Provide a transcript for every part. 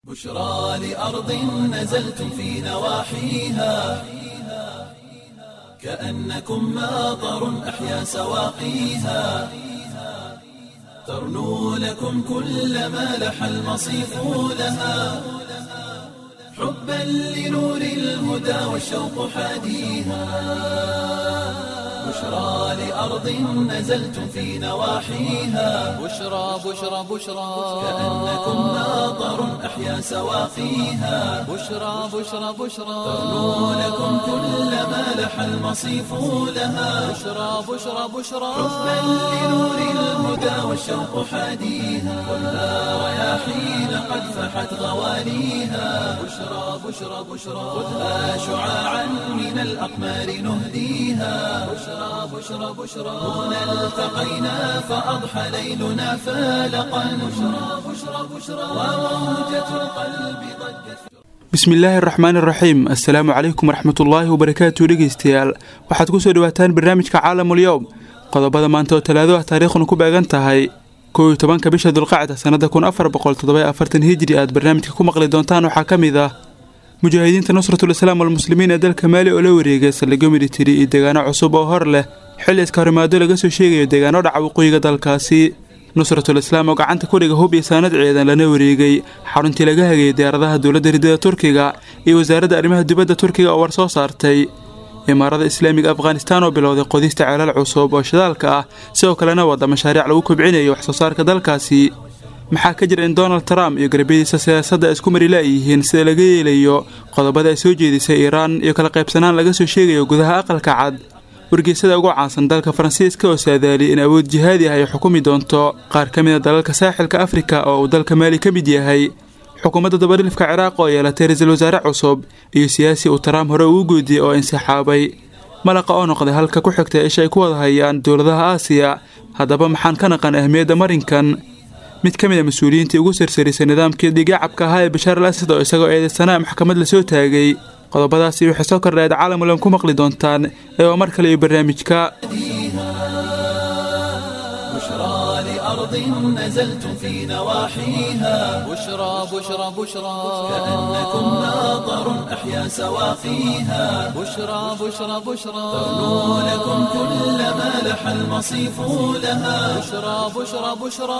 بشرى لأرض نزلتم في نواحيها كأنكم ماطر أحيا سواقيها ترنو لكم كل ما لح المصيف لها حبا لنور الهدى والشوق حاديها بشرى لأرض نزلتم في نواحيها بشرى بشرى بشرى كأنكم ماطر أحيا سواقيها بشرى بشرى بشرى ترنو لكم كل ما لح المصيف لها بشرى بشرى بشرى حبا لنور الهدى والشوق حاديها والنار رياحين قد فحت غواليها بشرى بشرى بشرى خذها شعاعا من الأقمار نهديها بشرى بشرى بشرى هنا التقينا فأضحى ليلنا فالقا بشرى بشرى بشرى وموجة القلب ضجت bismillaahi araxmaan iraxiim assalaamu calaykum waraxmatullaahi wabarakaatu dhegeystayaal waxaad kusoo dhawaataan barnaamijka caalamul yowm qodobada maanta oo talaado ah taariikhuna ku beegan tahay kow iyo tobanka bisha dulqacda sannada kun afar boqol toddoba afartan hijri aad barnaamijka ku maqli doontaan waxaa ka mid ah mujaahidiinta nusratul islaam walmuslimiin ee dalka maali oo la wareegay saldhigyo militari iyo deegaano cusub oo hor leh xilli iska horimaado laga soo sheegayo deegaano dhaca waqooyiga dalkaasi nusratul islaam oo gacanta ku dhiga hub iyo saanad ciidan lana wareegay xaruntii laga hagayay diyaaradaha dowladda ridada turkiga iyo wasaaradda arrimaha dibadda turkiga oo war soo saartay imaarada islaamiga afghanistaan oo bilowday qodista ceelal cusub oo shidaalka ah sidoo kalena wada mashaariic lagu kobcinayo wax soo saarka dalkaasi maxaa ka jira in donald trump iyo garabyadiisa siyaasadda ay isku mari la'yihiin sida laga yeelayo qodobada ay soo jeedisay iiraan iyo kala qaybsanaan laga soo sheegayo gudaha aqalka cad wargeysada ugu caansan dalka faransiiska oo saadaali in awood jihaadi ah ay xukumi doonto qaar ka mid a dalalka saaxilka afrika oo uu dalka maali ka mid yahay xukuumadda dabadhilifka ciraaq oo yeelatay ra-iisul wasaare cusub iyo siyaasi uu trump hore ugu guudiyey oo insixaabay malaqa oo noqday halka ku xigtay isha ay ku wada hayaan dowladaha aasiya haddaba maxaan ka naqan ahmiyadda marinkan mid ka mid a mas-uuliyiintii ugu sarsarisay nidaamkii dhiigacabka ahaa ee bashaar al asad oo isagoo eedeysanaa maxkamad la soo taagay qodobadaasi waxay soo kordhayd caalamulem ku maqli doontaan ee waa mar kale iyo barnaamijka بشرى لأرض نزلتم في نواحيها بشرى بشرى بشرى كأنكم ماطر أحيا سواقيها بشرى بشرى بشرى ترنو لكم كل ما لح المصيف لها بشرى بشرى بشرى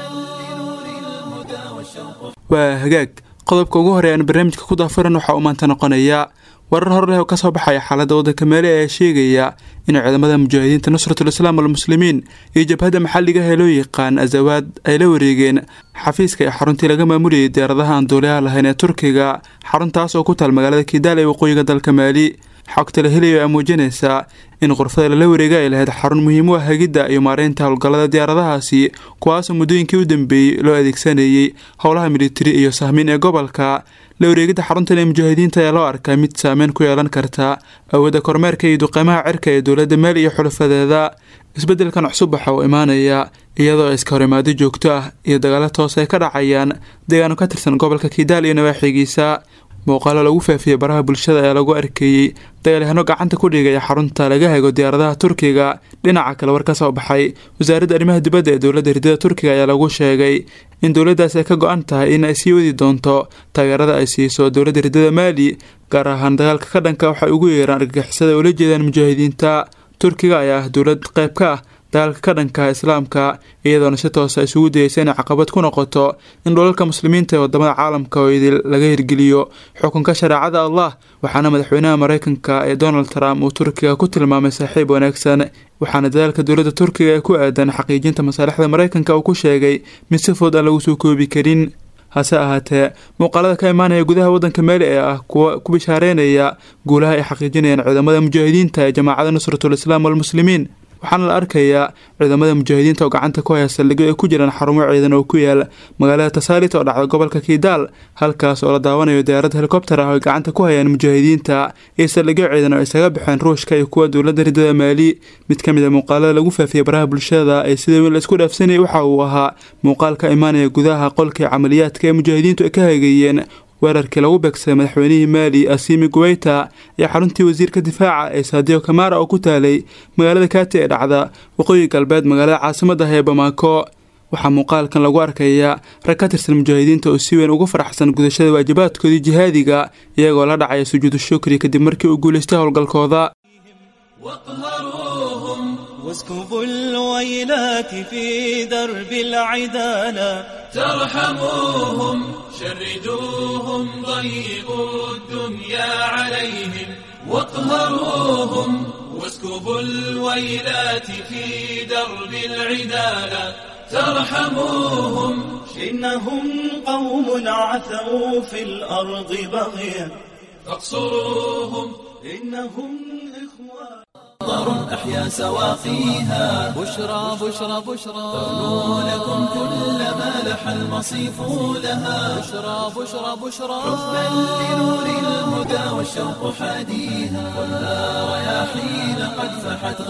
لنور الهدى والشوق waa hagaag qodobka ugu horeey aan barnaamijka ku daafuran waxaa uu maanta noqonayaa warar hor leh oo kasoo baxaya xaaladda waddanka meele ee sheegaya in ciidamada mujaahidiinta nusratul islaam walmuslimiin iyo jabhadda maxalliga ah ee loo yaqaan azawaad ay la wareegeen xafiiska ee xaruntii laga maamulayay diyaaradaha aan duuliyaha lahayn ee turkiga xaruntaas oo ku taal magaalada kidaal ee waqooyiga dalka maali xogta la helayo ayaa muujinaysaa in qurfada lala wareega ay lahayd xarun muhiim u ah hagidda iyo maareynta howlgallada diyaaradahaasi kuwaasoo muddooyinkii u dambeeyey loo adeegsanayay howlaha militari iyo sahmiin ee gobolka la wareegidda xaruntan ee mujaahidiinta ayaa loo arkaa mid saameyn ku yeelan karta awoodda kormeerka iyo duqeymaha cirka ee dowladda maali iyo xulafadeeda isbeddelkan cusub waxa uu imaanaya iyadoo iska horimaado joogto ah iyo dagaalo toos ay ka dhacayaan deegaano ka tirsan gobolka kidaal iyo nawaaxigiisa muuqaalo lagu faafiyey baraha bulshada ee lagu arkeeyey dagaalyahanno gacanta ku dhigaya xarunta laga hago diyaaradaha turkiga dhinaca kale war ka soo baxay wasaaradda arrimaha dibadda ee dowladda ridada turkiga ayaa lagu sheegay in dowladdaas ay ka go-an tahay in ay sii wadi doonto taageerada ay siiso dowladda ridada maali gaar ahaan dagaalka ka dhanka waxay ugu yeeraan argagixisada ula jeedaan mujaahidiinta turkiga ayaa ah dowlad qayb ka ah dagaalka ka dhanka islaamka iyadoona si toosa isugu dayeysa inay caqabad ku noqoto in dhulalka muslimiinta ee wadamada caalamka oo idil laga hirgeliyo xukunka shareecada allah waxaana madaxweynaha mareykanka ee donald trump uu turkiga ku tilmaamay saaxiib wanaagsan waxaana dadaalka dowladda turkiga ee ku aadan xaqiijinta masaalixda mareykanka uu ku sheegay mid si fudud aan lagu soo koobi karin hase ahaatee muuqaalada ka imaanaya gudaha waddanka meeli ee ah kuwa ku bishaareynaya guulaha ay xaqiijinayaan ciidamada mujaahidiinta ee jamaacada nusratul islaam walmuslimiin waxaana la arkayaa ciidamada mujaahidiinta oo gacanta ku haya saldhigyo ay ku jiraan xarumo ciidan oo ku yaal magaalada tasaalit oo dhacda gobolka kidaal halkaas oo la daawanayo diyaarad helikobter ah oo ay gacanta ku hayaan mujaahidiinta iyo saldhigyo ciidan oo isaga baxeen ruushka iyo kuwa dowladda ridada maali mid ka mid a muuqaalada lagu faafiyey baraha bulshada ee sida weyn la isku dhaafsanayay waxa uu ahaa muuqaal ka imaanaya gudaha qolkii camaliyaadka ee mujaahidiintu ay ka hagayeen weerarkii lagu beegsaday madaxweynihii maali asimi guweyta iyo xaruntii wasiirka difaaca ee saadiyo kamara oo ku taalay magaalada kaati ee dhacda waqooyi galbeed magaalada caasimadda ah ee bamaako waxaa muuqaalkan lagu arkayaa rag ka tirsan mujaahidiinta oo si weyn ugu faraxsan gudashada waajibaadkoodii jihaadiga iyagoo la dhacaya sujuudu shukri kadib markii uu guulaystay howlgalkooda واقهروهم واسكبوا الويلات في درب العدالة ترحموهم شردوهم ضيقوا الدنيا عليهم واقهروهم واسكبوا الويلات في درب العدالة ترحموهم إنهم قوم عثوا في الأرض بغيا فاقصروهم إنهم إخوان مطر أحيا سواقيها بشرى بشرى بشرى تغنو لكم كل ما لح المصيف لها بشرى بشرى بشرى حبا لنور الهدى والشوق حاديها خذها رياحين قد فحت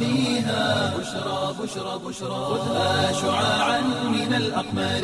غواليها بشرى بشرى بشرى خذها شعاعا من الأقمار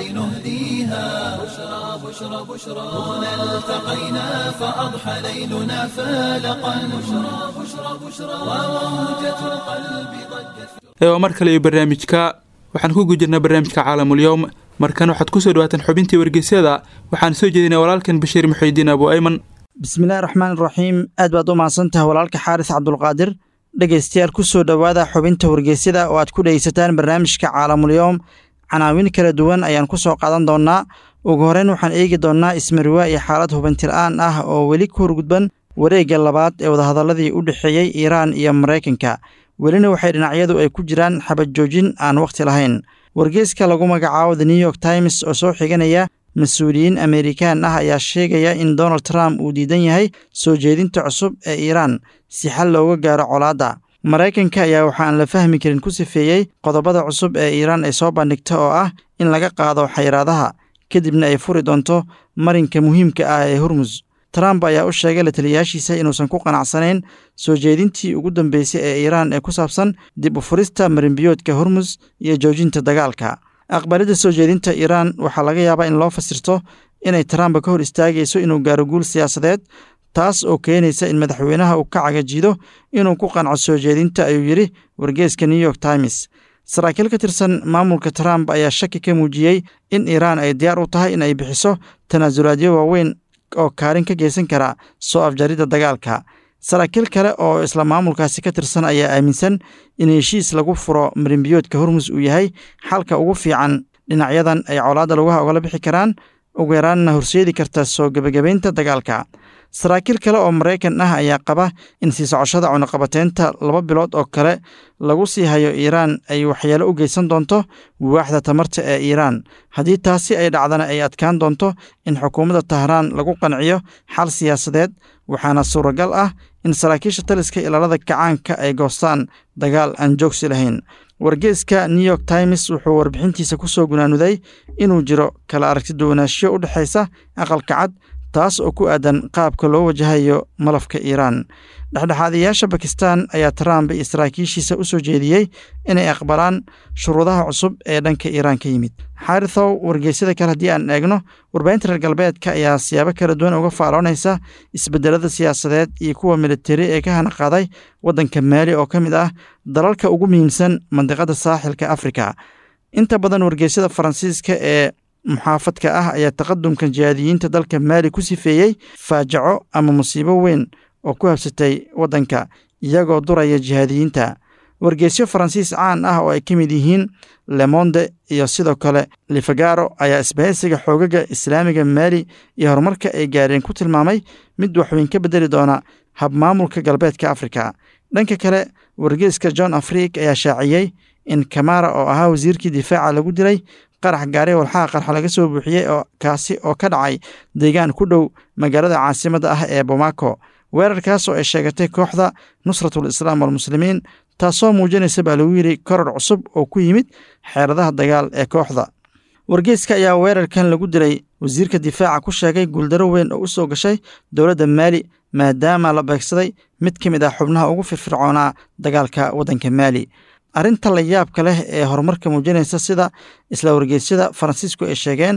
نهديها بشرى بشرى بشرى هنا التقينا فأضحى ليلنا فالقا بشرى بشرى بشرى وموجة القلب ضجت ee waa mar kale iyo barnaamijka waxaan ku gujirnaa barnaamijka caalamul-yowm markan waxaad kusoo dhawaataan xubintii wargeysyada waxaan soo jeedinay walaalkan bashiir muxiidiin abu ayman bismillahi raxmaan raxiim aad baad u mahadsantahay walaalka xaaris cabdulqaadir dhegaystayaal ku soo dhowaada xubinta wargeysyada oo aad ku dhegeysataan barnaamijka caalamulyoom canaawin kala duwan ayaan ku soo qaadan doonnaa ugu horreyn waxaan eegi doonnaa ismariwaa iyo xaalad hubantil-aan ah oo weli ku horgudban wareegga labaad ee wadahadalladii u dhexeeyey iiraan iyo maraykanka welina waxay dhinacyadu ay ku jiraan xabad joojin aan wakhti lahayn wargeyska lagu magacaabo the new york times oo soo xiganaya mas-uuliyiin ameerikaan ah ayaa sheegaya in donald trump uu diidan yahay soo jeedinta cusub ee iiraan si xal looga gaaro colaadda maraykanka ayaa waxaan la fahmi karin ku sifeeyey qodobada cusub ee iiraan ay soo bandhigta oo ah in laga qaado xayiraadaha kadibna ay furi doonto marinka muhiimka ah ee hormus trump ayaa u sheegay la taliyayaashiisa inuusan ku qanacsanayn soo jeedintii ugu dambeysay ee iiraan ee ku saabsan dib u furista marinbiyoodka hormus iyo joojinta dagaalka aqbalidda soo jeedinta iiraan waxaa laga yaabaa in loo fasirto inay trump ka hor istaagayso inuu gaaro guul siyaasadeed taas oo keenaysa in madaxweynaha uu ka cagajiido inuu ku qanco soo jeedinta ayuu yidhi wargeeska new york times saraakiil ka tirsan maamulka trump ayaa shaki ka muujiyey in iiraan ay diyaar u tahay in ay bixiso tanaasulaadyo waaweyn oo kaalin ka geysan kara soo afjaridda dagaalka saraakiil kale oo isla maamulkaasi ka tirsan ayaa aaminsan in heshiis lagu furo marinbiyoodka hormus uu yahay xalka ugu fiican dhinacyadan ay colaadda lugaha ogala bixi karaan ugu yaraanna horseedi karta soo gebagabaynta dagaalka saraakiil kale oo maraykan ah ayaa qaba in sii socoshada cunuqabateynta laba bilood oo kale lagu sii hayo iiraan ay waxyeelo u geysan doonto waaxda tamarta ee iiraan haddii taasi ay dhacdana ay adkaan doonto in xukuumadda tahraan lagu qanciyo xal siyaasadeed waxaana suuragal ah in saraakiisha taliska ilaalada kacaanka ay goostaan dagaal aan joogsi lahayn wargeeska new york times wuxuu warbixintiisa ku soo gunaanuday inuu jiro kala aragtiduwanaanshiyo u dhexaysa aqalka cad taas oo ku aadan qaabka loo wajahayo malafka iiraan dhexdhexaadayaasha bakistan ayaa trump iyo saraakiishiisa u soo jeediyey inay aqbalaan shuruudaha cusub ee dhanka iiraan ka yimid xarithow wargeysyada kale haddii aan eegno warbaahinta reer galbeedka ayaa siyaabo kala duwan uga faaloonaysa isbedelada siyaasadeed iyo kuwa militari ee ka hanaqaaday waddanka maali oo ka mid ah dalalka ugu muhiimsan mandiqada saaxilka afrika inta badan wargeysyada faransiiska ee muxaafadka ah ayaa taqadumka jihaadiyiinta dalka maali ku sifeeyey faajaco ama musiibo weyn oo ku habsatay waddanka iyagoo duraya jihaadiyiinta wargeysyo faransiis caan ah oo ay ka mid yihiin lemonde iyo sidoo kale lifagaro ayaa isbahaysiga xoogaga islaamiga maali iyo horumarka ay gaareen ku tilmaamay mid waxweyn ka bedeli doona habmaamulka galbeedka afrika dhanka kale wargeyska john afrik ayaa shaaciyey in kamara oo ahaa wasiirkii difaaca lagu dilay qarax gaari walxaha qarxa laga soo buuxiyey oo kaasi oo ka dhacay deegaan ku dhow magaalada caasimadda ah ee bomako weerarkaas oo ay sheegatay kooxda nusratul islaam walmuslimiin taasoo muujinaysa baa lagu yidhi koror cusub oo ku yimid xeeradaha dagaal ee kooxda wargeyska ayaa weerarkan lagu dilay wasiirka difaaca ku sheegay guuldaro weyn oo u soo gashay dowladda maali maadaama la beegsaday mid ka mid ah xubnaha ugu firfircoonaa dagaalka waddanka maali arrinta la yaabka leh ee horumarka muujinaysa sida isla wargeysyada faransiisku ay sheegeen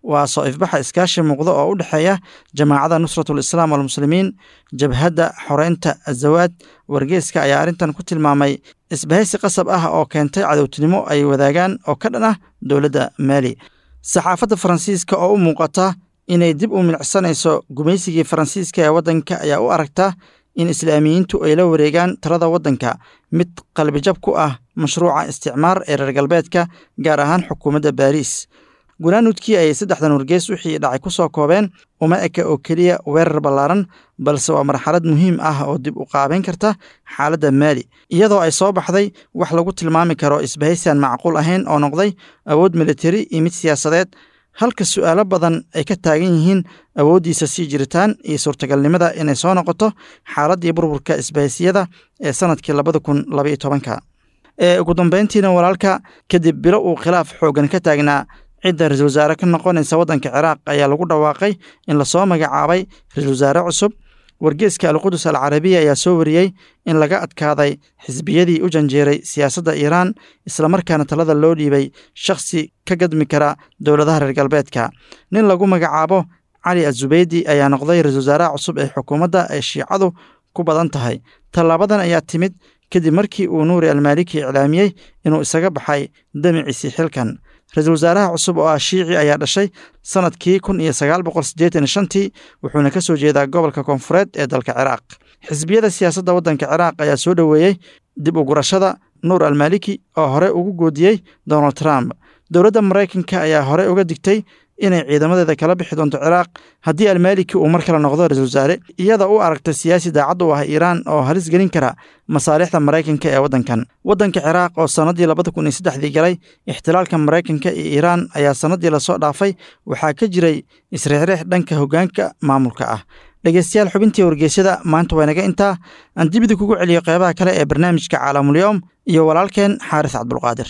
waa soo ifbaxa iskaashi muuqda oo u dhexeeya jamaacada nusratul islaam walmuslimiin jabhadda xoreynta azawaad wargeeska ayaa arrintan ku tilmaamay isbahaysi qasab ah oo keentay cadowtinimo ay wadaagaan oo ka dhan ah dowladda maali saxaafadda faransiiska oo u muuqata inay dib u milicsanayso gumaysigii faransiiska ee waddanka ayaa u aragta in islaamiyiintu ay la wareegaan talada waddanka mid qalbijab ku ah mashruuca isticmaar ee reer galbeedka gaar ahaan xukuumadda baariis gunaanudkii ayay saddexdan wargees wixii dhacay ku soo koobeen uma eka oo keliya weerar ballaaran balse waa marxalad muhiim ah oo dib u qaabayn karta xaaladda maali iyadoo ay soo baxday wax lagu tilmaami karo isbahaysian macquul ahayn oo noqday awood militari iyo mid siyaasadeed halka su'aalo badan ay ka taagan yihiin awooddiisa sii jiritaan iyo suurtagalnimada inay soo noqoto xaaladdii burburka isbahaysiyada ee sannadkii labada kun labaiyo tobanka ee ugu dambayntiina walaalka kadib bilo uu khilaaf xooggan ka taagnaa cidda ra-isul wasaare ka noqonaysa waddanka ciraaq ayaa lagu dhawaaqay in lasoo magacaabay ra-isul wasaare cusub wargeeska alqudus alcarabiya ayaa soo wariyey in laga adkaaday xisbiyadii u janjeeray siyaasadda iiraan islamarkaana talada loo dhiibay shakhsi ka gadmi kara dowladaha reer galbeedka nin lagu magacaabo cali azubeydi ayaa noqday ra-isul wasaaraha cusub ee xukuumadda ay shiicadu ku badan tahay tallaabadan ayaa timid kadib markii uu nuuri almaaliki iclaamiyey inuu isaga baxay damiciisii xilkan ra-iisul wasaaraha cusub oo ah shiici ayaa dhashay sannadkii kun iyo sagaal boqol siddeetan iyo shantii wuxuuna ka soo jeedaa gobolka koonfureed ee dalka ciraaq xisbiyada siyaasadda waddanka ciraaq ayaa soo dhoweeyey dib u gurashada nuur almaaliki oo hore ugu goodiyey donald trump dowladda maraykanka ayaa hore uga digtay inay ciidamadeeda kala bixi doonto ciraaq haddii almaaliki uu mar kale noqdo ra-isul wasaare iyada u aragta siyaasi daacad u ah iiraan oo halis gelin kara masaalixda maraykanka ee waddankan waddanka ciraaq oo sannaddii labada kun iyo saddexdii galay ixtilaalka maraykanka iyo iiraan ayaa sannaddii lasoo dhaafay waxaa ka jiray isreexreex dhanka hoggaanka maamulka ah dhegeystayaal xubintii wargeysyada maanta waa naga intaa aan dibida kugu celiyo qeybaha kale ee barnaamijka caalamulyoom iyo walaalkeen xaaris cabdulqaadir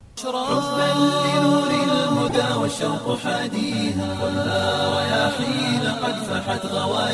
والشوق حاديها والنار يا حين قد فحت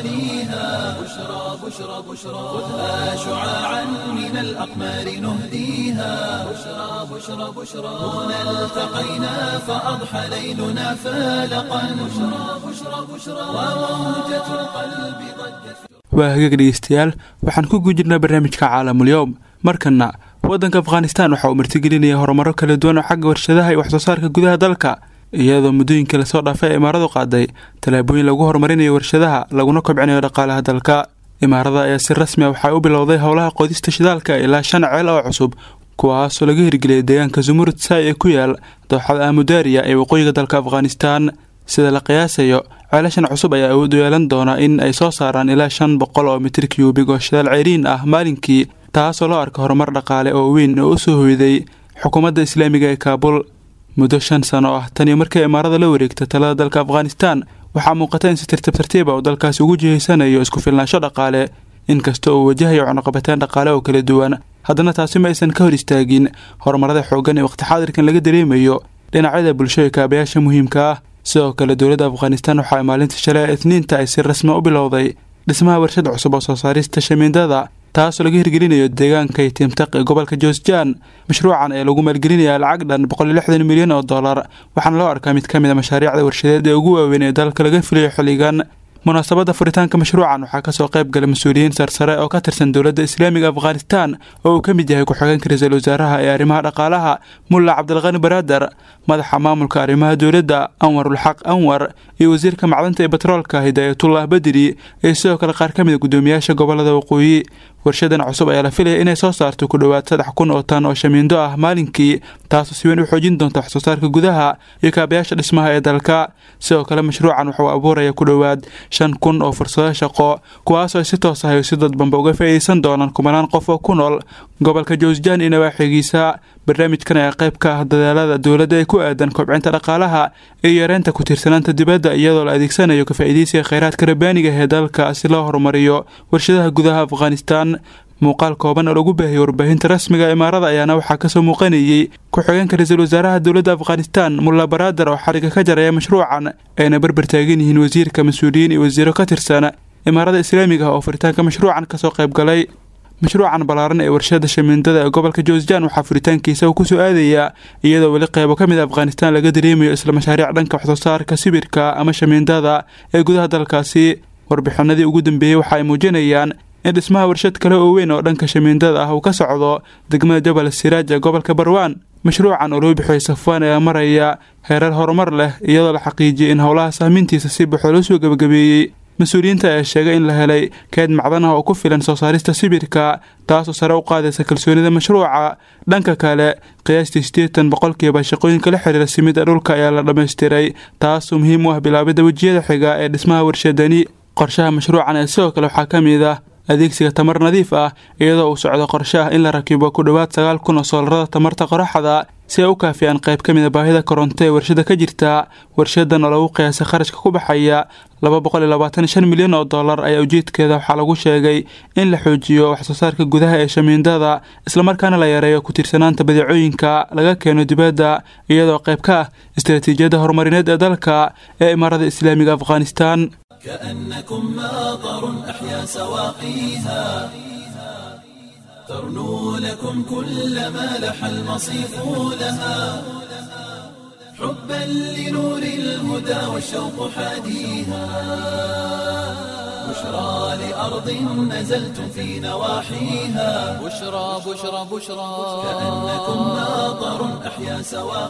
غوانيها بشرى بشرى بشرى خذها شعاعا من الأقمار نهديها بشرى بشرى بشرى هنا التقينا فأضحى ليلنا فالقا بشرى بشرى بشرى وموجة القلب ضجت waa hagaag dhegeystayaal waxaan ku gujirnaa barnaamijka caalamulyoom markana waddanka afghanistan waxa uu martigelinaya horumaro kala duwan oo xagga warshadaha iyo waxsoo saarka gudaha dalka iyadoo muddooyinkii lasoo dhaafay imaaradu qaaday tallaabooyin lagu horumarinayo warshadaha laguna kobcinayo dhaqaalaha dalka imaarada ayaa si rasmi a waxay u bilowday howlaha qodista shidaalka ilaa shan ceel oo cusub kuwaasoo laga hirgeliyay deegaanka zumurud saai ee ku yaal dooxada amudaariya ee waqooyiga dalka afghanistan sida la qiyaasayo ceelashan cusub ayaa awood u yeelan doona in ay soo saaraan ilaa shan boqol oo mitir kyubig oo shidaal ceyriin ah maalinkii taasoo loo arka horumar dhaqaale oo weyn oo u soo hoyday xukuumadda islaamiga ee kaabul muddo shan sano ah taniyo markii imaarada la wareegta talada dalka afghanistan waxaa muuqata in si tartiib tartiiba uu dalkaasi ugu jihaysanayo isku filnaansho dhaqaale inkasta uu wajahayo cunuqabateen dhaqaale oo kala duwan haddana taasi ma aysan ka hor istaagin horumarada xooggan ee waqti xaadirkan laga dareemayo dhinacyada bulsho ee kaabayaasha muhiimka ah sidoo kale dowladda afghanistan waxaa maalinta shalay ee itniinta ay si rasmi u bilowday dhismaha warshad cusub oo soo saarista shamiindada taasoo laga hirgelinayo deegaanka tiimtaq ee gobolka joosjaan mashruucan ee lagu maalgelinaya lacag dhan boqol iyo lixdan milyan oo dollar waxaana loo arkaa mid ka mid a mashaariicda warshadeed ee ugu waaweyn ee dalka laga filayo xilligan munaasabadda furitaanka mashruucan waxaa kasoo qayb galay mas-uuliyiin sarsare oo ka tirsan dowladda islaamiga afghanistan oo uu ka mid yahay ku-xigeenka ra-iisul wasaaraha ee arrimaha dhaqaalaha mulla cabdilqani baraadar madaxa maamulka arrimaha dowladda anwarulxaq anwar iyo wasiirka macdanta ee batroolka hidaayatullah badri iyo sidoo kale qaar ka mid a guddoomiyaasha gobolada waqooyi warshadan cusub ayaa la filaya inay soo saarto ku dhowaad saddex kun oo tan oo shamiindo ah maalinkii taasoo si weyn u xoojin doonta waxsoo saarka gudaha iyo kaabayaasha dhismaha ee dalka sidoo kale mashruucan wuxuu abuuraya ku dhowaad shan kun oo fursado shaqo kuwaasoo ay si toos ah si dadbanba uga faa'iideysan doonaan kumanaan qof oo ku nool gobolka joosjaan iyo nawaaxigiisa barnaamijkan ayaa qayb ka ah dadaalada dowladda ee ku aadan kobcinta dhaqaalaha iyo yareynta ku tiirsanaanta dibadda iyadoo la adeegsanayo ka faa'iideysiga kheyraadka rabbaaniga ee dalka si loo horumariyo warshadaha gudaha afghanistan muuqaal kooban oo lagu baahiyey warbaahinta rasmiga imaarada ayaana waxaa kasoo muuqanayey ku-xigeenka ra-iisul wasaaraha dowladda afghanistan mulla baraadar oo xariga ka jaraya mashruucan ayna barbar taagan yihiin wasiirka mas-uuliyiin iyo wasiiro ka tirsan imaarada islaamiga ah oo furitaanka mashruucan kasoo qayb galay mashruucan ballaaran ee warshada shamiindada ee gobolka joosjan waxaa furitaankiisa uu kusoo aadayaa iyadoo weli qeybo ka mid a afghanistan laga dareemayo isla mashaariic dhanka waxsoo saarka sibirka ama shamiindada ee gudaha dalkaasi warbixinadii ugu dambeeyey waxa ay muujinayaan in dhismaha warshad kale oo weyn oo dhanka shamiindada ah uu ka socdo degmada jabal siraaj ee gobolka barwaan mashruucan oo loo bixiyey safwaan ayaa maraya heerar horumar leh iyadoo la xaqiijiyey in howlaha sahmiintiisa si buuxda loo soo gebagabeeyey mas-uuliyiinta ayaa sheegay in la helay keed macdan ah oo ku filan soo saarista sibirka taasoo sare u qaadaysa kalsoonida mashruuca dhanka kale qiyaastii siddeetan boqolkiiba shaqooyinka la xiriira simida dhulka ayaa la dhammaystiray taasoo muhiim u ah bilaabidda wejiyada xiga ee dhismaha warshadani qorshaha mashruucan ee sidoo kale waxaa ka mid ah adeegsiga tamar nadiif ah iyadoo uu socdo qorshe ah in la rakibo ku dhowaad sagaal kun oo soolarada tamarta qoraxda si ay u kaafiyaan qayb ka mid a baahida koronto ee warshada ka jirta warshadan oo lagu qiyaasay kharashka ku baxaya laba boqol iyo labaatan iyo shan milyan oo dollar ayaa ujeedkeeda waxaa lagu sheegay in la xoojiyo waxsoo saarka gudaha ee shamiindada islamarkaana la yareeyo ku tiirsanaanta badeecooyinka laga keeno dibadda iyadoo qayb ka ah istaraatiijiyadda horumarineed ee dalka ee imaarada islaamiga afghanistan كأنكم ماطر أحيا سواقيها ترنو لكم كل ما لح المصيف لها حبا لنور الهدى والشوق حاديها بشرى لأرض نزلتم في نواحيها بشرى بشرى بشرى كأنكم ماطر أحيا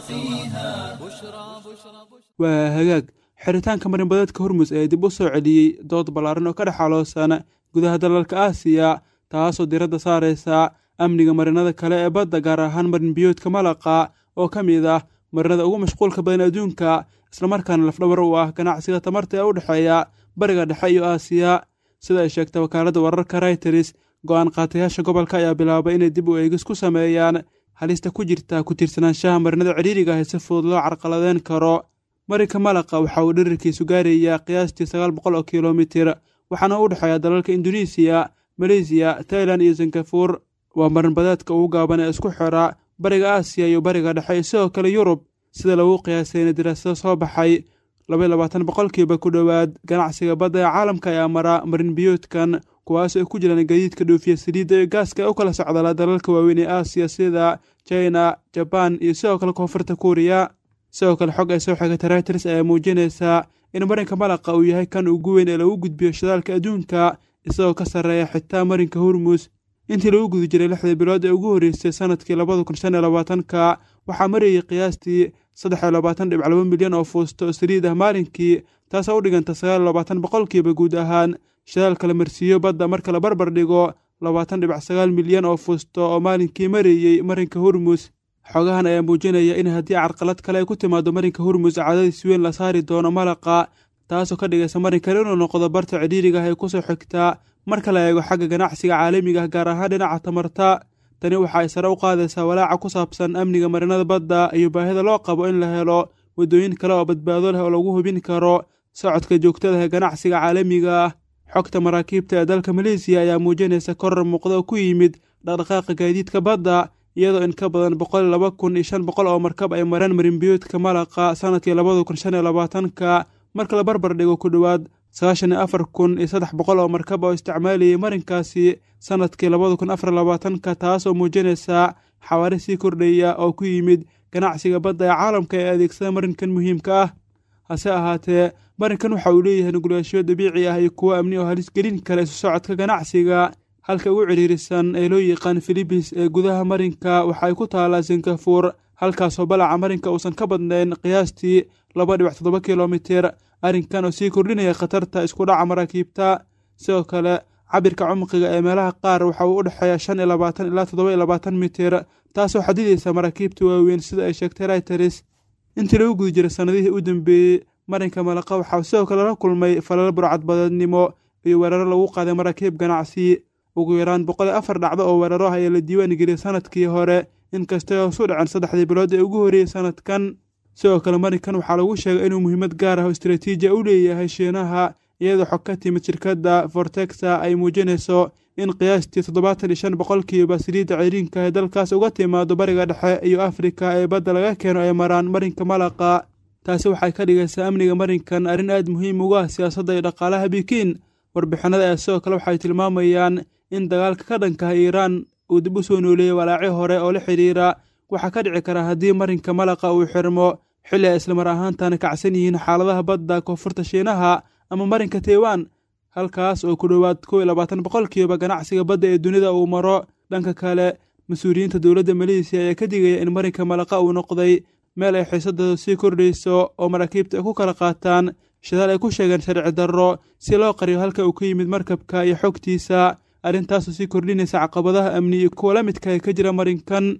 سواقيها بشرى بشرى waa hagaag xiritaanka marinbadeedka hormus ee dib u soo celiyey dood ballaaran oo ka dhex xaloosan gudaha dalalka aasiya taasoo diradda saaraysa amniga marinada kale ee badda gaar ahaan marin biyoodka malaqa oo ka mid ah marinada ugu mashquulka badan adduunka islamarkaana lafdhabar u ah ganacsiga tamarta ee u dhexeeya bariga dhexe iyo aasiya sida ay sheegtay wakaaladda wararka rayters go-aan qaatayaasha gobolka ayaa bilaabay inay dib u eegis ku sameeyaan halista ku jirta ku tiirsanaanshaha marinada cidhiiriga ah ee si fudud loo carqaladeyn karo marinka malaqa waxa uu dhirirkiisu gaarayaa qiyaastii sagaal boqol oo kilomitir waxaana u dhexeeya dalalka induneisiya maleysiya tailan iyo singabuur waa marinbadeedka ugu gaaban ee isku xira bariga aasiya iyo bariga dhexe iyo sidoo kale yurub sida lagu qiyaasayna daraasado soo baxay labaiy labaatan boqolkiiba ku dhowaad ganacsiga badda ee caalamka ayaa mara marin biyoodkan kuwaas oo ku jiraan gadiidka dhoofiya saliidda iyo gaaska ee u kala socdala dalalka waaweyn ee aasiya sida china jabaan iyo sidoo kale koonfurta kuuriya sidoo kale xog ay soo xigatay reuters ayaa muujinaysaa in marinka malaqa uu yahay kan ugu weyn ee lagu gudbiyo shidaalka adduunka isagoo ka sarreeya xitaa marinka hormus intii lagu guda jiray lixdii bilood ee ugu horreysay sanadkii labada kun shan iyo labaatanka waxaa marayay qiyaastii saddex iyo labaatan dhibc laba milyan oo fuusto oo saliid ah maalinkii taasoo u dhiganta sagaal iyo labaatan boqolkiiba guud ahaan shidaalka la marsiiyo badda marka la barbar dhigo labaatan dhibac sagaal milyan oo fuusto oo maalinkii marayey marinka hormus xogahan ayaa muujinaya in haddii carqalad kale ay ku timaado marinka hormus caadadiis weyn la saari doono malaqa taasoo ka dhigaysa marinkan inuu noqdo barta cidhiiriga ah ee kusoo xigtaa marka la eego xagga ganacsiga caalamiga ah gaar ahaan dhinaca tamarta tani waxa ay sare u qaadaysaa walaaca ku saabsan amniga marinada badda iyo baahida loo qabo in la helo waddooyin kale oo badbaado leh oo lagu hubin karo socodka joogtada ee ganacsiga caalamiga ah xogta maraakiibta ee dalka maleysiya ayaa muujinaysa korar muuqda oo ku yimid dhaqdhaqaaqa gaadiidka badda iyadoo in ka badan boqol laba kun iyo shan boqol oo markab ay mareen marinbiyoodka malaqa sanadkii labada kun shan iyo labaatanka marka la barbar dhigo ku dhowaad sagaashan iyo afar kun iyo saddex boqol oo markab oo isticmaalayay marinkaasi sanadkii labada kun afar labaatanka taas oo muujinaysa xawaari sii kordhaya oo ku yimid ganacsiga badda ee caalamka ee adeegsada marinkan muhiimka ah hase ahaatee marinkan waxa uu leeyahay nugulaashiyo dabiici ah iyo kuwo amni oo halis gelin kara isu socodka ganacsiga halka ugu cidhiirisan ee loo yaqaan filibis ee gudaha marinka waxa ay ku taalaa singabuur halkaasoo balaca marinka uusan ka badnayn qiyaastii laba dhibac toddoba kilomitir arrinkan oo sii kordhinaya khatarta isku dhaca maraakiibta sidoo kale cabirka cumqiga ee meelaha qaar waxa uu u dhexeeya shan iyo labaatan ilaa toddoba iyo labaatan mitir taasoo xadidaysa maraakiibta waaweyn sida ay sheegtay reuters intii lagu guda jiray sannadihii u dambeeyey marinka malaqa waxaa sidoo kale la kulmay falal burcadbadeednimo iyo weeraro lagu qaaday maraakiib ganacsi ugu yaraan boqol iyo afar dhacdo oo weeraro ah ayaa la diiwaan geliyay sanadkii hore inkastay hoos u dhaceen saddexdii bilood ee ugu horreeyey sanadkan sidoo kale marinkan waxaa lagu sheegay inuu muhiimad gaar ah oo istaraatiiji u leeyahay shiinaha iyadoo xog ka timid shirkadda fortexa ay muujinayso in qiyaastii toddobaatan iyo shan boqolkiiba saliidda ciriinka ee dalkaas uga timaado bariga dhexe iyo afrika ee badda laga keeno ay maraan marinka malaqa taasi waxay ka dhigaysaa amniga marinkan arrin aad muhiim uga ah siyaasadda iyo dhaqaalaha bikiin warbixinada ee sidoo kale waxay tilmaamayaan in dagaalka ka dhankaha iiraan uu dib u soo nooleeyey walaacyo hore oo la xidhiira waxaa ka dhici kara haddii marinka malaqa uu xirmo xilli ay islamar ahaantana kacsan yihiin xaaladaha badda koonfurta shiinaha ama marinka taiwan halkaas oo ku dhowaad kow iyo labaatan boqolkiiba ganacsiga badda ee dunida uu maro dhanka kale mas-uuliyiinta dowladda maleesiya ayaa ka digaya in marinka malaqa uu noqday meel ay xiisadooda sii kordhayso oo maraakiibta ay ku kala qaataan shidaal ay ku sheegeen sharci darro si loo qariyo halka uu ka yimid markabka iyo xogtiisa arrintaasoo sii kordhinaysa caqabadaha amni iyo kuwa la midka ee ka jira marinkan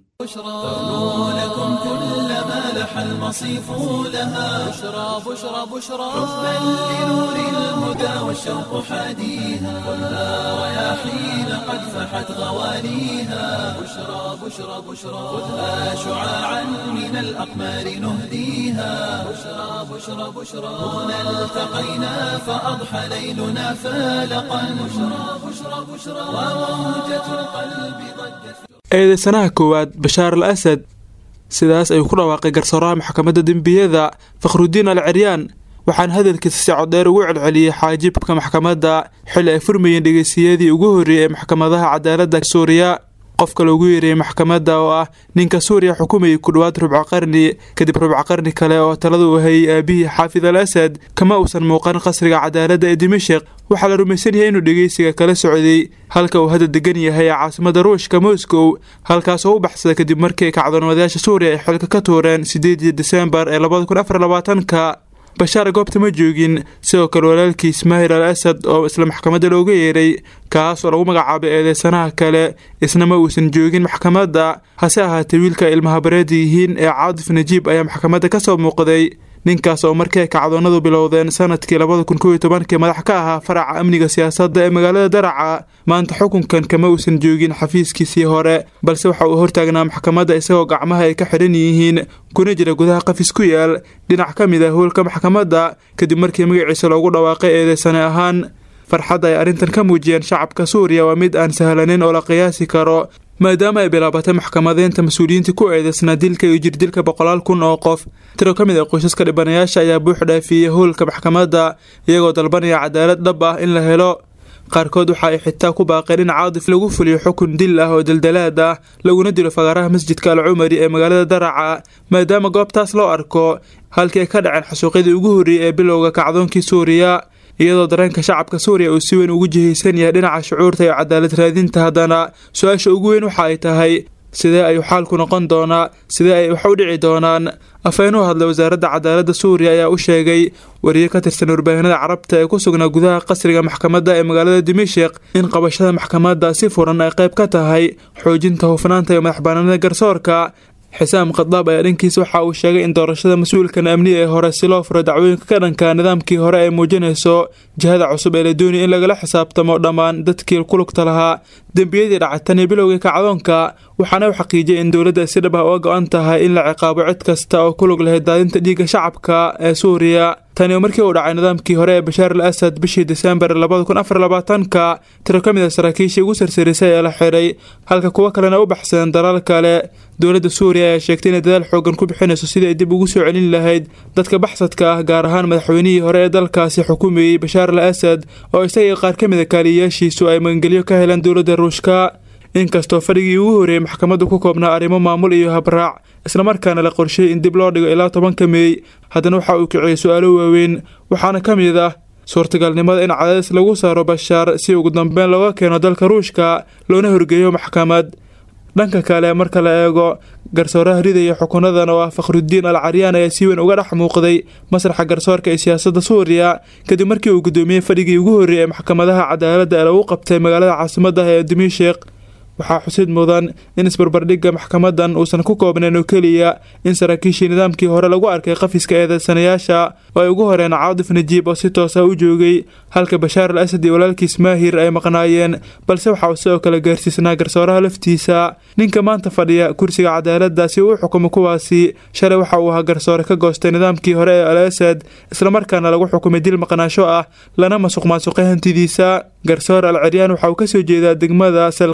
لكم كل ما لح المصيف لها بشرى بشرى بشرى حبا لنور الهدى والشوق حاديها خذها رياحين قد فحت غوانيها بشرى بشرى بشرى خذها شعاعا من الأقمار نهديها بشرى بشرى بشرى هنا التقينا فأضحى ليلنا فالقا بشرى بشرى بشرى وموجة القلب ضجت eedeysanaha koowaad bashaar al asad sidaas ayuu ku dhawaaqay garsooraha maxkamadda dembiyada fakhrudiin al ciryaan waxaana hadalkiisa si coddheer ugu celceliyey xaajibka maxkamadda xilli ay furmayeen dhegeystiyadii ugu horreeyey ee maxkamadaha cadaaladda suuriya qofka loogu yeerayay maxkamadda oo ah ninka suuriya xukumayay ku dhowaad rubco qarni kadib rubco qarni kale oo taladu u hayay aabihii xaafid al asad kama uusan muuqan qasriga cadaaladda ee dimashik waxaa la rumaysan yahay inuu dhegeysiga kala socday halka uu hadda degan yahay ee caasimada ruushka moscow halkaas oo u baxsada kadib markii ay kacdoonwadayaasha suuriya ay xilka ka tuureen sideedii desembar ee labada kun afar labaatanka bashaar goobta ma joogin sidoo kale walaalkiis maahir al asad oo isla maxkamadda looga yeeray kaas oo lagu magacaabay eedeysanaha kale isna ma uusan joogin maxkamadda hase ahaatee wiilka ay ilmahabareeda yihiin ee caadif najiib ayaa maxkamadda ka soo muuqday ninkaas oo markii ay kacdoonadu bilowdeen sanadkii labada kun kow iyo tobankii madax ka ahaa faraca amniga siyaasadda ee magaalada daraca maanta xukunkan kama uusan joogin xafiiskiisii hore balse waxa uu hortaagnaa maxkamadda isagoo gacmaha ay ka xidhan yihiin kuna jira gudaha qafis ku yaal dhinac ka mid ah howlka maxkamadda kadib markii magaciisa loogu dhawaaqay eedeysane ahaan farxadda ay arrintan ka muujiyeen shacabka suuriya waa mid aan sahlanin oo la qiyaasi karo maadaama ay bilaabatay maxkamadeynta mas-uuliyiinta ku eedeysnaa dilka iyo jirdilka boqolaal kun oo qof tiro ka mid ah qoysaska dhibanayaasha ayaa buux dhaafiyey howlka maxkamadda iyagoo dalbanaya cadaalad dhab ah in la helo qaarkood waxa ay xitaa ku baaqeen in caadif lagu fuliyo xukun dil ah oo daldalaad ah laguna dilo fagaaraha masjidka al cumari ee magaalada daraca maadaama goobtaas loo arko halkii ay ka dhaceen xasuuqyadii ugu horreeyey ee bilowga kacdoonkii suuriya iyadoo dareenka shacabka suuriya uu si weyn ugu jihaysan yahay dhinaca shucuurta iyo cadaalad raadinta haddana su-aasha ugu weyn waxa ay tahay sidee ayuu xaalku noqon doonaa sidee ay wax u dhici doonaan afhayeen u hadlay wasaaradda cadaaladda suuriya ayaa u sheegay wariye ka tirsan warbaahinada carabta ee ku sugnaa gudaha qasriga maxkamadda ee magaalada dimashik in qabashada maxkamadda si furan ay qayb ka tahay xoojinta hufnaanta iyo madaxbanaanida garsoorka xisaam khadaab ayaa dhankiisa waxa uu sheegay in doorashada mas-uulkan amni ee hore si loo furo dacwooyinka ka dhanka nidaamkii hore ay muujinayso jihada cusub ee la doonaya in lagala xisaabtamo dhammaan dadkii ku lugta lahaa dembiyadii dhacatan iyo bilowgii kacdoonka waxaana u xaqiijiyay in dowladda si dhab ah uga go-an tahay in la ciqaabo cid kasta oo ku lug lahayd daadinta dhiigga shacabka ee suuriya tani oo markii uu dhacay nidaamkii hore ee bashaar al asad bishii desembar labada kun afar labaatanka tiro ka mid ah saraakiishii ugu sarsarisay ee la xiray halka kuwo kalena u baxsadeen dalaal kale dowladda suuriya ayaa sheegtay inay dadaal xoogan ku bixinayso sidii ay dib ugu soo celin lahayd dadka baxsadka ah gaar ahaan madaxweynihii hore ee dalkaasi xukumayey bashaar al asad oo isagii qaar ka mid a kaaliyayaashiisu ay magangelyo ka heleen dowladda ruushka inkastoo fadhigii ugu horreeyey maxkamaddu ku koobnaa arrimo maamul iyo habraac islamarkaana la qorsheeyey in dib loo dhigo ilaa tobanka meey haddana waxa uu kiciyey su-aalo waaweyn waxaana ka mid ah suurtagalnimada in cadaadis lagu saaro bashaar si ugu dambeyn looga keeno dalka ruushka loona horgeeyo maxkamad dhanka kale marka la eego garsooraha ridaya xukunadan oo ah fakhrudiin al caryaan ayaa si weyn uga dhex muuqday masraxa garsoorka ee siyaasadda suuriya kadib markii uu gudoomiyey fadhigii ugu horreeyey ee maxkamadaha cadaaladda ee lagu qabtay magaalada caasimadda ee dimishik waxaa xusid mudan in isbarbardhigga maxkamadan uusan ku koobnayn oo keliya in saraakiishii nidaamkii hore lagu arkay qafiska eedeysanayaasha oo ay ugu horeen caadif najiib oo si toosa u joogay halka bashaar al asad iyo walaalkiis maahir ay maqnaayeen balse waxa uu sidoo kale gaarsiisnaa garsooraha laftiisa ninka maanta fadhiya kursiga cadaaladda si uu u xukumo kuwaasi shalay waxa uu ahaa garsoore ka goostay nidaamkii hore ee al asad islamarkaana lagu xukumay dil maqnaasho ah lana masuq maasuqay hantidiisa garsoor al ciryaan waxa uu kasoo jeedaa degmada salqiin ee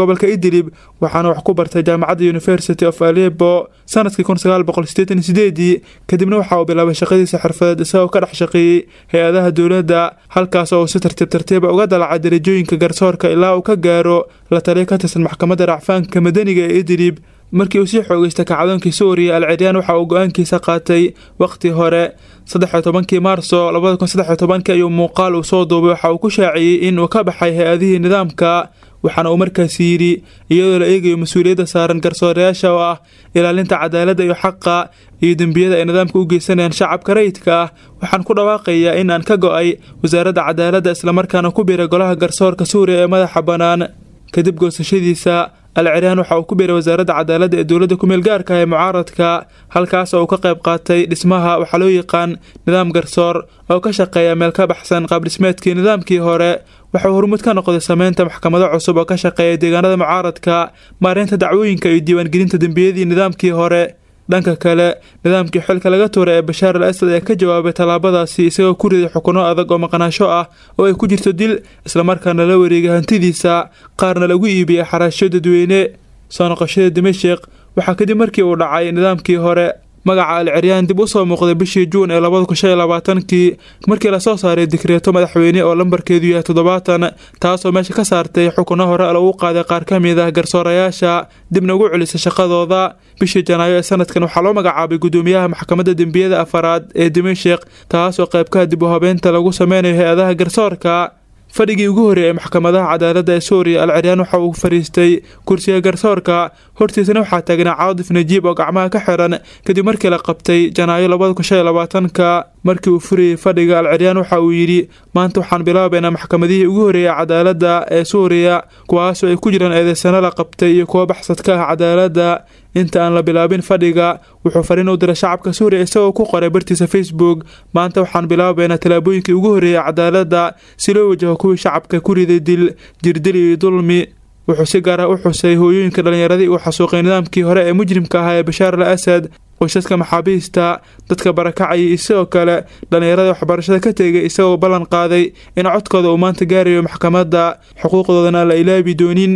gobolka idlib waxaana wax ku bartay jaamacadda university of alebo sanadkii kun sagaal boqol sideetan sideedii kadibna waxa uu bilaabay shaqadiisa xirfadeed isagoo ka dhex shaqeeyey hay-adaha dowladda halkaas oo uu si tartiib tartiiba uga dalacay darajooyinka garsoorka ilaa uu ka gaaro la taliya ka tirsan maxkamadda racfaanka madaniga ee idlib markii uu sii xoogeystay kacdoonkii suuriya al ciryaan waxa uu go-aankiisa qaatay waqti hore saddexiyo tobankii maarso labada kun saddexiyo tobankii ayuu muuqaal uu soo duubay waxa uu ku shaaciyey in uu ka baxay hay-adihii nidaamka waxaana uu markaasi yidhi iyadoo la eegayo mas-uuliyadda saaran garsoorayaasha oo ah ilaalinta cadaaladda iyo xaqa iyo dembiyada ay nidaamka u geysanayaan shacabka rayidka ah waxaan ku dhawaaqayaa in aan ka go-ay wasaaradda cadaaladda islamarkaana ku biiray golaha garsoorka suuriya ee madaxa bannaan kadib goosashadiisa al ciryaan waxa uu ku biiray wasaaradda cadaaladda ee dowladda kumeel gaarka ah ee mucaaradka halkaas oo uu ka qayb qaatay dhismaha waxaa loo yaqaan nidaam garsoor oo ka shaqeeya meel ka baxsan qaabdhismeedkii nidaamkii hore waxauu hormuud ka noqday sameynta maxkamado cusub oo ka shaqeeya deegaanada mucaaradka maareynta dacwooyinka iyo diiwaangelinta dembiyadii nidaamkii hore dhanka kale nidaamkii xilka laga tuuray ee bashaar al asad ayaa ka jawaabay tallaabadaasi isagoo ku riday xukuno adag oo maqnaasho ah oo ay ku jirto dil islamarkaana la wareegay hantidiisa qaarna lagu iibiyey xaraasho dadweyne soo noqoshada dimashik waxaa kadib markii uu dhacay nidaamkii hore magaca al ciryaan dib u soo muuqday bishii juun ee labada kun shan iyo labaatankii markii lasoo saaray dikreeto madaxweyne oo lambarkeedu yahay toddobaatan taasoo meesha ka saartay xukuno hore lagu qaaday qaar ka mid ah garsoorayaasha dibna ugu celisay shaqadooda bishii janaayo ee sanadkan waxaa loo magacaabay gudoomiyaha maxkamadda dembiyada afaraad ee dimashik taasoo qaybkaha dib u habeynta lagu sameynayo hay-adaha garsoorka fadhigii ugu horreeyay ee maxkamadaha cadaaladda ee suuriya al ciryaan waxa uu fariistay kursiga garsoorka hortiisana waxaa taagnaa caadif najiib oo gacmaha ka xiran kadib markii la qabtay janaayo labada kun shan iyo labaatanka markii uu furayay fadhiga al ciryaan waxa uu yidhi maanta waxaan bilaabaynaa maxkamadihii ugu horreeyay cadaaladda ee suuriya kuwaasoo ay ku jiraan eedeysano la qabtay iyo kuwo baxsad ka ah cadaaladda inta aan la bilaabin fadhiga wuxuu fariin u diray shacabka suuriya isagoo ku qoray bartiisa facebook maanta waxaan bilaabaynaa tallaabooyinkii ugu horreeyay cadaaladda si loo wajaho kuwii shacabka ku riday dil jirdil iyo dulmi wuxuu si gaar ah u xusay hooyooyinka dhallinyaradii uu xasuuqay nidaamkii hore ee mujrimka ahaa ee bashaar al asad qoysaska maxaabiista dadka barakacayay isagoo kale dhallinyarada waxbarashada ka tegay isagoo ballan qaaday in codkooda uu maanta gaarayo maxkamadda xuquuqdoodana aan la ilaabi doonin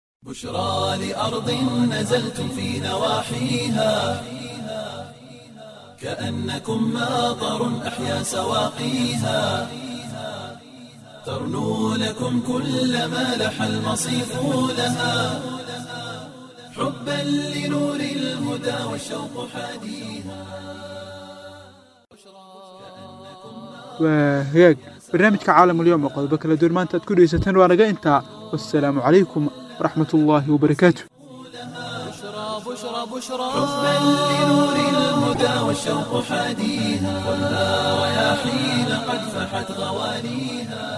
بشرى لأرض نزلتم في نواحيها كأنكم ماطر أحيا سواقيها ترنو لكم كل ما لح المصيف لها حبا لنور الهدى والشوق حاديها waa hagaag barnaamijka caalamulyoom oo qodobo kala duwan maanta aad ku dhegeysateen waa naga intaa wassalaamu calaykum waraxmat ullaahi wabarakaatu بشرى بشرى حبا لنور الهدى والشوق حاديها والنار يا حين قد فحت غوانيها